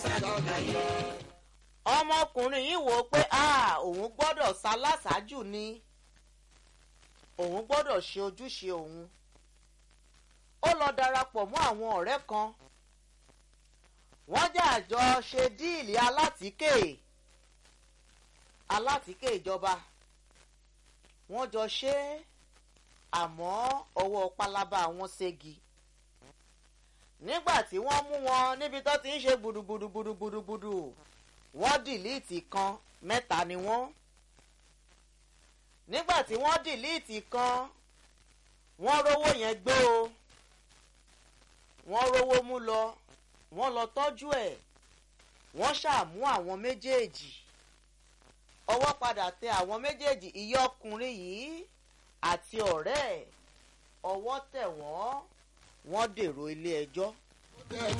ọmọkùnrin yìí wò ó pé òun gbọ́dọ̀ ṣaláṣáájú ni òun gbọ́dọ̀ ṣe ojúṣe òun ó lọ darapọ̀ mọ́ àwọn ọ̀rẹ́ kan wọ́n jà jọ ṣe díìlì alátìíkè alátìíkè ìjọba wọ́n jọ ṣe é àmọ́ ọwọ́ pálábá wọn ségi nígbà tí wọ́n mú wọn níbi tó ti ń ṣe gbùdùgbùdùgbùdùgbùdù wọ́n dìlíìtì kan mẹ́ta ni wọ́n nígbà tí wọ́n dìlíìtì kan wọ́n rówó yẹn gbé o wọ́n rówó mú lọ wọ́n lọ tọ́jú ẹ̀ wọ́n ṣàmú àwọn méjèèjì ọwọ́ padà tẹ àwọn méjèèjì ìyá ọkùnrin yìí àti ọ̀rẹ́ ẹ̀ ọwọ́ tẹ̀ wọ́n wọ́n dèrò ilé ẹjọ́.